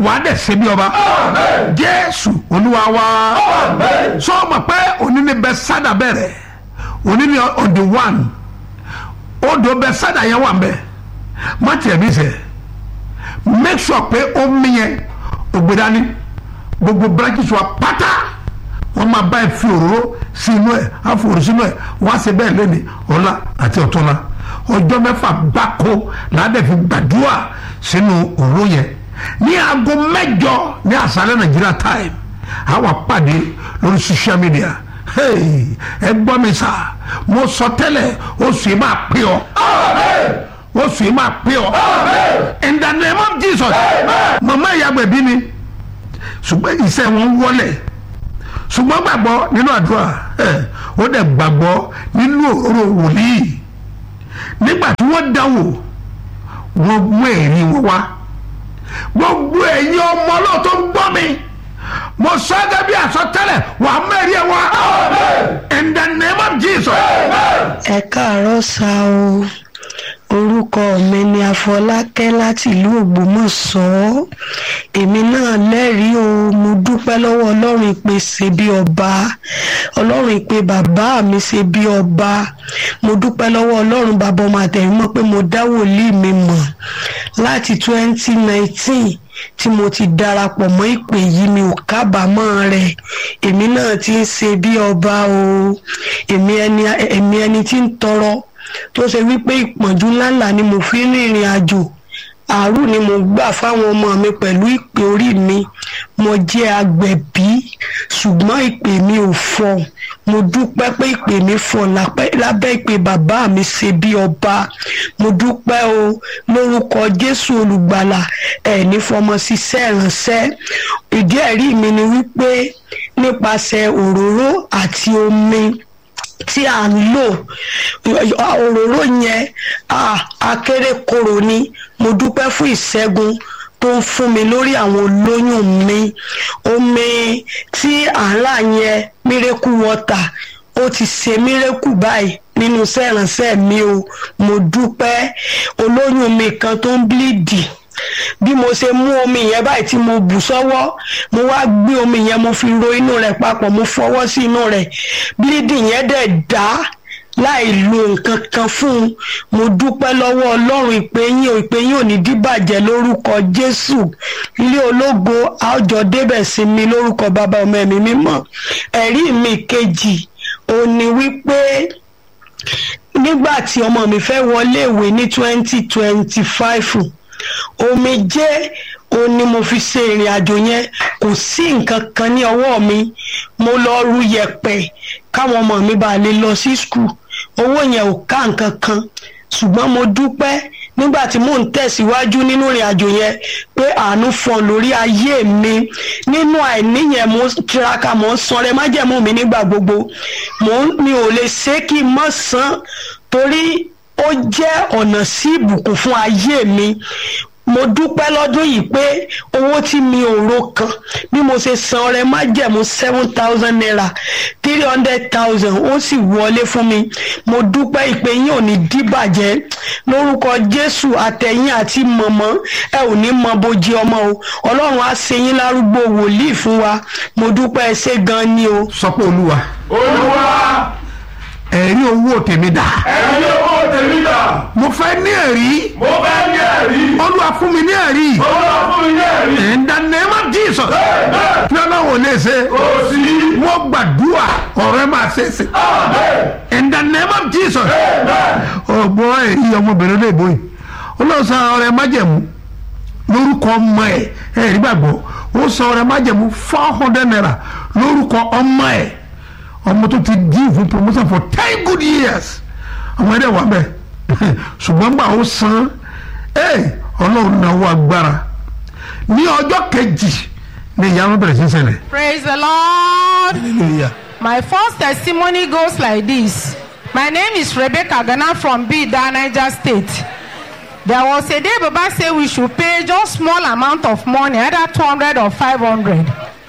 wàá dẹ̀ ṣe bí ọba jésù olúwa wa sọ ma pé òní ni bẹ sádà bẹ̀rẹ̀ òní ni on the one odò bẹ sádà yẹn wà mbẹ má tiẹ̀ bí sẹ́ make sure pé omi yẹn ògbédání gbogbo branches wa pátá wọ́n máa bá ẹ fi òróró sí inú ẹ̀ àfòrò sínú ẹ̀ wọ́n á ṣe bẹ́ẹ̀ lẹ́ni ọ̀la àti ọ̀túnla ọjọ́ mẹ́fà gbáko làádẹ́ fi gbàdúrà sínú òróró yẹn ní aago mẹ́jọ ní àṣálẹ́ nàìjíríà time àwa pàdé lórí social media hey, ẹ gbọ́ mi sà mo sọ tẹ́lẹ̀ oṣù yìí máa pè ọ́ oṣù yìí máa pè ọ́ in the name of jesus mama ìyàgbẹ́ bí mi ṣùgbọ́n iṣẹ́ wọn wọlé ṣùgbọ́n gbàgbọ́ nínú àdúrà ẹ̀ ó dẹ̀ gbàgbọ́ nínú òróró wòlíì nígbà tí wọ́n dáwò wọ́n mú ẹ̀rí wọn wá gbogbo ẹ̀yin ọmọ náà tó ń gbọ́ mi mo sọ ẹ́ gẹ́gẹ́ bí àsọtẹ́lẹ̀ wàá mẹ́rin ẹ̀ wá in the name of jesus. ẹ káàárọ̀ sá o orúkọ mi ni afọlákẹ́ láti ìlú ògbómọ̀ṣọ́ èmi náà lẹ́rìí o mo dúpẹ́ lọ́wọ́ ọlọ́run ìpè ṣe bí ọba ọlọ́run ìpè bàbá mi ṣe bí ọba mo dúpẹ́ lọ́wọ́ ọlọ́run bàbá ọmọ àtẹ̀yìnmọ́ pé mo dá wòlíì mi mọ̀ láti twenty nineteen tí mo ti darapọ̀ mọ́ ìpè yìí mi ò kábàámọ̀ rẹ̀ èmi náà ti ń ṣe bí ọba o èmi ẹni èmi ẹni tí ń tọrọ tó ṣe wípé ìpọ́njú ńláńlá ni mo fi ń rìnrìn àjò àárò ni mo gbà fáwọn ọmọ mi pẹ̀lú ìpè orí mi mo jẹ́ agbẹ̀bí ṣùgbọ́n ìpè mi ò fọ́ mo dúpẹ́ pé ìpè mi fọ́ lábẹ́ ìpè bàbá mi ṣe bí ọba mo dúpẹ́ o lórúkọ jésù olùgbàlà ẹ̀ní fọmọ ṣiṣẹ́ ìránṣẹ́ ìdí ẹ̀rí mi ni wípé nípasẹ̀ òróró àti omi tí à ń lò òróró yẹn akérèkòrò ni mo dúpẹ́ fún ìṣẹ́gun tó ń fún mi lórí àwọn olóyún mi omi tí à ń rà yẹn mírèkù wọ́tà ó ti ṣe mírèkù báyìí nínú sẹ́rànṣẹ́ mi o mo dúpẹ́ olóyún mi kan tó ń bíléèdì bí mo ṣe mú omi yẹn báyìí tí mo bù sọ́wọ́ mo wá gbé omi yẹn mo fi ro inú rẹ̀ papọ̀ mo fọwọ́ sí inú rẹ̀ bíléèdì yẹn dẹ̀ dá láì lo nǹkan kan fún un mo dúpẹ́ lọ́wọ́ ọlọ́run ìpè yín ò ìpè yín ò ní díbàjẹ́ lórúkọ jésù ilé ológo àjọ débẹ̀ sí mi lórúkọ bàbá ọmọ ẹ̀mí mímọ́ ẹ̀rí mi kejì ò ní wípé nígbà tí ọmọ mi fẹ́ wọlé ìwé ní twenty twenty five omijé ó ní mo fi ṣe ìrìn àjò yẹn kò sí nǹkan kan ní ọwọ́ mi mo lọ ru yẹ̀pẹ̀ káwọn ọmọ mi bá lè lọ sí skul owó yẹn ò ká nǹkan kan ṣùgbọ́n mo dúpẹ́ nígbà tí mò ń tẹ̀síwájú nínú ìrìn àjò yẹn pé àánú fọ́n lórí ayé mi nínú àìní yẹn mo tiraka mo ń sanrẹ májẹ̀mú mi nígbà gbogbo mi ò lè ṣe kí n mọ̀ san torí ó jẹ́ ọ̀nà sí ìbùkún fún ayé mi mo dúpẹ́ lọ́dún yìí pé owó tí mi ò ro kan bí mo ṣe san ọrẹ májẹ̀mú seven thousand naira three hundred thousand ó sì wọlé fún mi mo dúpẹ́ ìpè yín ò ní díbàjẹ́ lórúkọ jésù àtẹ̀yìn àti mọ̀mọ́ ẹ ò ní mọ bójú ọmọ o ọlọ́run á ṣe yín lárúgbó wòlíì fún wa mo dúpẹ́ ẹ ṣé gan ni o. sọ pé olúwa olúwa ẹ̀rí owó tèmi dà ẹ̀rí owó tèmi dà mo fẹ́ ní ẹ̀rí mo fẹ́ ní ẹ̀rí olúwa fún mi ní ẹ̀rí olúwa fún mi ní ẹ̀rí in the name of jesus bẹ́ẹ̀ kí ọlọ́run ò lè ṣe kò sí wọ́n gbàdúrà ọ̀rọ̀ ẹ máa ṣe é ṣe àmín in the name of jesus bẹ́ẹ̀ ọgbọ́n èyí ọmọbìnrin lè bóyì olóò san ọrẹ májẹ̀mú lórúkọ ọmọ ẹ̀ ẹ̀ rí gbàgbọ́ ó san ọrẹ májẹ̀mú four hundred naira lórúkọ ọmọ ẹ̀ ọmọ tó ti dín fún promotion for ten good years ọmọ ẹ̀dẹ̀ wà bẹ́ẹ̀ ṣùgbọ́n gbà ó san ẹ̀ ọlọ́run náwó agbára ní ọjọ́ kejì ní ìyanu bẹ̀rẹ̀ sí ṣẹlẹ̀ Praise the Lord. hallelujah My first testimony goes like this. My name is Rebecca Ghana from Bida, Niger State. There was a day Baba said we should pay just small amount of money, either 200 or 500.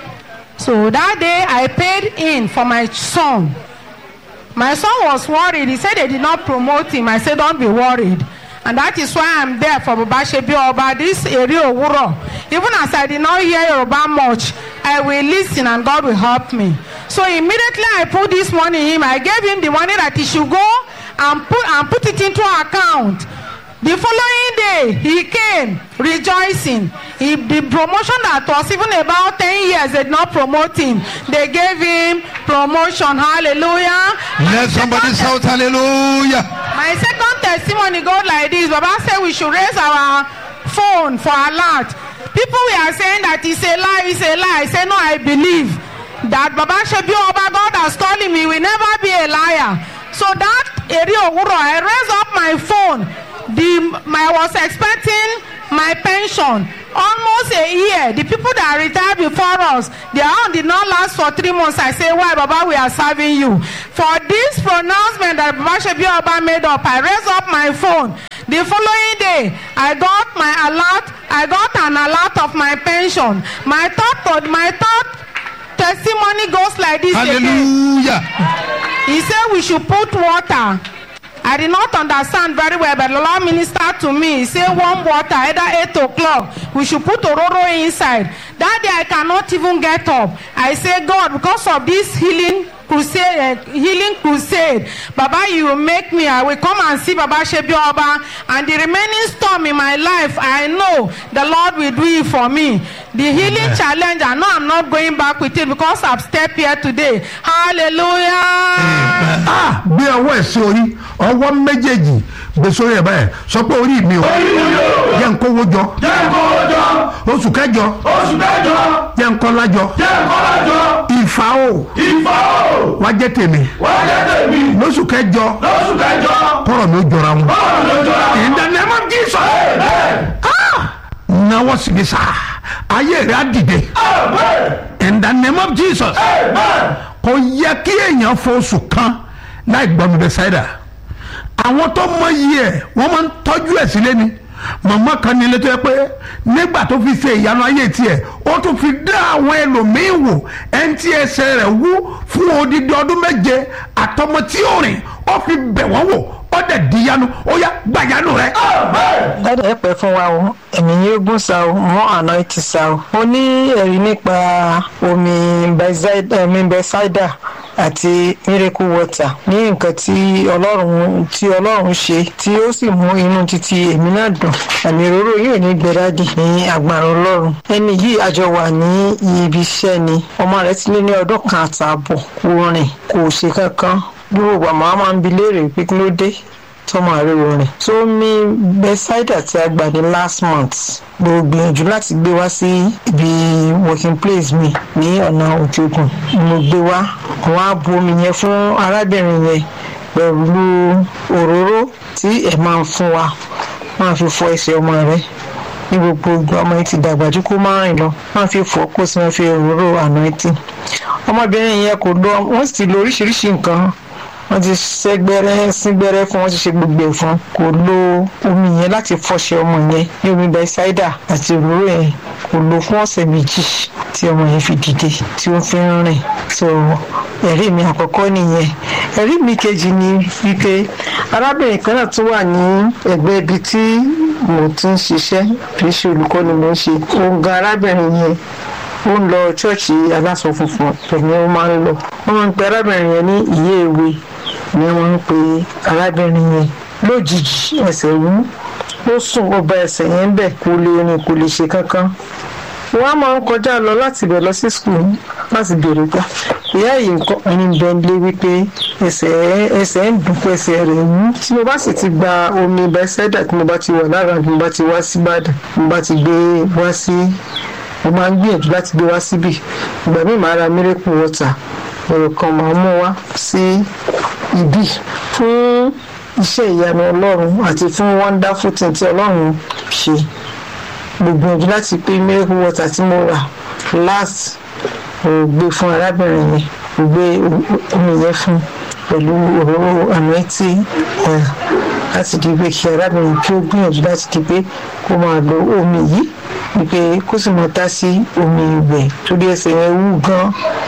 So that day I paid in for my son. My son was worried. He said they did not promote him. I said, don't be worried. and that is why i'm there for baba shebi oba this eri owuro even as i did not hear yoruba much i will lis ten and god will help me so immediately i put this money in him i gave him the money that he should go and put and put it into account the following day he came rejoicing he the promotion that was even about ten years they did not promote him they gave him promotion hallelujah let somebody shout hallelujah. my second testimony go like this baba say we should raise our phone for alert people we are saying that it's a lie it's a lie i say no i believe that baba shebi oba god has told him he will never be a liar so that eri owuro i raise up my phone the my was expecting my pension almost a year the people that retired before us their own did not last for three months i say why baba we are serving you for this pronouncement that baba shebi oba made up i raise up my phone the following day i got my alert i got an alert of my pension my third my third testimony goes like this again hallelujah. he say we should put water i did not understand very well but the lord minister to me he say warm water either eight o'clock we should put ororo inside that day i cannot even get up i say god because of this healing crusade uh, healing crusade baba you will make me i will come and see baba shebi oba and the remaining storm in my life i know the lord will do it for me the healing Amen. challenge i know i'm not going back with it because i've stepped here today hallelujah. ah gbé ọwọ́ ẹ̀ sí orí ọwọ́ méjèèjì gbé sórí ẹ̀ báyìí sọ pé orí mi ò orí mi o jẹ́ ń kówó jọ jẹ́ kọ́jọ́ oṣù kẹjọ oṣù kẹjọ jẹ́ ń kọ́lá jọ jẹ́ kọ́lájọ ìfà o ìfà o wá jẹ́ tèmi wọ́n jẹ́ tèmi lóṣù kẹjọ lóṣù kẹjọ kọ́rọ̀ mi ó jọra wọn. bọ́ọ̀lù lójó ra in the name of jesus bẹ́ẹ̀ ah náwó sí mi sá ayé rẹ̀ á dìde bẹ́ẹ̀ in the name of jesus bẹ́ẹ̀ kò yẹ kí èèyàn fọ oṣù kan láì gbọ́ mi bẹ ṣáìdà àwọn tó mọ iye ẹ̀ wọ́n máa ń tọ́jú ẹ̀ sílé ni màmá kan ní ilé tó yẹ pé nígbà tó fi ṣe ìyanu ayé tiẹ̀ ó tún fi dá àwọn ẹlòmíín wò ẹni tí ẹsẹ̀ rẹ̀ wú fún odidi ọdún méje àtọmọ tí ó rìn ó fi bẹ̀ wọ́n wò ó dẹ̀ di yanu ó yá gbàyanu rẹ̀. bẹ́ẹ̀ dáadáa ẹ pẹ́ fún wa o ẹ̀mí yóò gùn sa o mọ́ àná ti sa o. mo ní ẹ̀rí nípa omi Bethesda- omi bẹ́sáìdà àti miracle water ní nǹkan tí ọlọ́run tí ọlọ́run ṣe tí ó sì mú inú títí èmi náà dùn àmì òróró yóò ní gbẹdádì ní agbára ọlọ́run ẹni yìí àjọ wà ní ibi iṣẹ́ ni ọmọ rẹ̀ ti lé ní ọdún kan àtààbọ̀ kò rìn kò ṣe kankan gbogbo àmọ́ máa ń bi léèrè pé kí ló dé tọmọ àríwó rìn tó mi bẹsáìdà tí a gbà ní last month mo gbìyànjú láti gbé wá sí ibi working place mi ní ọ̀nà òjògùn mo gbé wá wọn á bu omi yẹn fún arábìnrin yẹn pẹ̀lú òróró tí ẹ̀ máa ń fún wa máa fi fọ ẹsẹ̀ ọmọ rẹ ní gbogbo ìgbà ọmọ yìí ti dàgbà jù kó máa rìn lọ máa fi fọ kó sì máa fi òróró àná ẹtì ọmọbìnrin yẹn kò lọ wọ́n sì ti lo oríṣiríṣi nǹkan wọ́n ti ṣẹ́gbẹ́rẹ́ sígbẹ́rẹ́ fún wọ́n ti ṣe gbogbo ẹ̀ fún kò lo omi yẹn láti fọṣẹ ọmọ yẹn ní omi bẹ́sáídà àti òróró yẹn kò lo fún ọ̀sẹ̀ méjì tí ọmọ yẹn fi dìde tí ó fi ń rìn so ẹ̀rí mi àkọ́kọ́ nìyẹn ẹ̀rí mi kejì ni wípé arábìnrin kan náà tún wà ní ẹ̀gbẹ́ ibi tí mo ti ń ṣiṣẹ́ kì í ṣe olùkọ́ ni mo ń ṣe òun gan arábìnrin yẹn ó ń lọ ṣọ́ọ̀ṣì aláṣọ funfun pẹ̀lú ó máa ń lọ wọ́n máa ń pe arábìnrin yẹn ní ìyé ìwé ni wọ́n ń pe arábìnrin yẹn lójijì ẹsẹ̀ wú ó sùn ó ba ẹsẹ̀ yẹn bẹ̀ kó lè rìn kó lè ṣe kankan wọ́n á máa ń kọjá lọ láti bẹ̀ lọ sí skul láti béèrè gbà ìyá yìí nǹkan ẹni bẹ́ńlé wípé ẹsẹ̀ ẹsẹ̀ ń dùn pé ẹsẹ̀ rẹ̀ wú tí mo bá sì ti gba omi bẹ́sẹ̀dà tí mo bá ti wà lára tí mo bá ti wá sí Ìbàdàn tí mo bá ti gbé wá sí mo máa ń gbìyànjú láti gbé wá síbì ìgbà míì máa ra miracle water èrò kan máa mú wá sí ibí fún iṣẹ́ ìyanu ọlọ́run àti fún wonderful thing tí ọlọ́run ṣe mo gbìyànjú láti pé miracle water tí mo rà last mo gbé fún arábìnrin yẹn mo gbé omi yẹn fún pẹ̀lú òróró anointi oil láti di pé kí arábìnrin kí ó gbìyànjú láti di pé kó máa lo omi yìí wípé kó sì máa tá sí omi ìwẹ̀ torí ẹsẹ̀ yẹn wú gan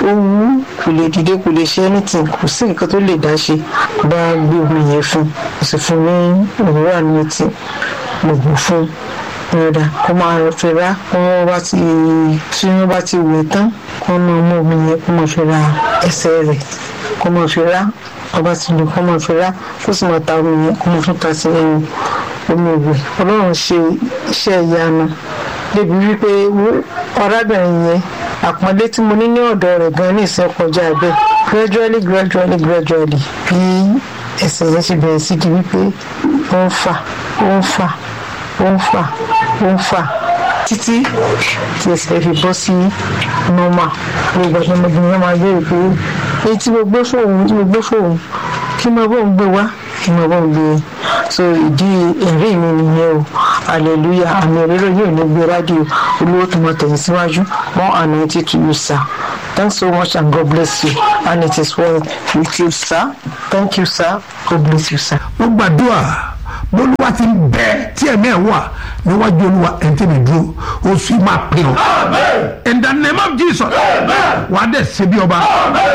ó wú kò lè dìde kò lè ṣe anything kò sí nǹkan tó lè dá ṣe bá gbé omi yẹn fún kò sì fún ní òwúrọ̀ ní etí mo bù fún rẹ̀dà kó máa fi rá kó wọ́n bá ti tí wọ́n bá ti wẹ̀ tán kó máa mú omi yẹn kó máa fi ra ẹsẹ̀ rẹ̀ kó máa fi rá ọba ti lè kó máa fi rá kó sì máa ta omi yẹn kó máa tún ta sí ẹnu omi ìwẹ̀ ọlọ́run ṣe iṣẹ́ ìyanu débi wípé ọ̀rábìnrin yẹn àpọ́nlé tí mo ní ní ọ̀dọ̀ rẹ̀ gan ní ìsìn kọjá bẹ́ẹ̀ gradually gradually gradually bí ẹsẹ̀ yẹn ṣe bẹ̀rẹ̀ sí di wípé ó ń fà ó ń fà ó ń fà ó ń fà títí tí ẹsẹ̀ fi bọ́ sí normal gbogbo ọ̀sán ọmọbìnrin yẹn máa béèrè pé èyí tí mo gbé fóun tí mo gbé fóun kí mo bọ́ ń gbé wá kí mo bọ́ ń gbé so ìdí ẹ̀rí mi nìyẹn o hallelujah àmì òróró yóò ní gbé rádìo olówó tó máa tẹ̀yìn síwájú more anointing to you sir thanks so much and god bless you and it is well with you sir thank you sir god bless you sir. mo gbàdúrà bólúwa ti ń bẹ tí ẹ̀mí ẹ̀ wà níwájú olúwa ẹ̀ ń tẹ̀lé dúró oṣù yìí máa pè ọ́ in the name of jesus wàá dẹ̀ ṣe bí ọba.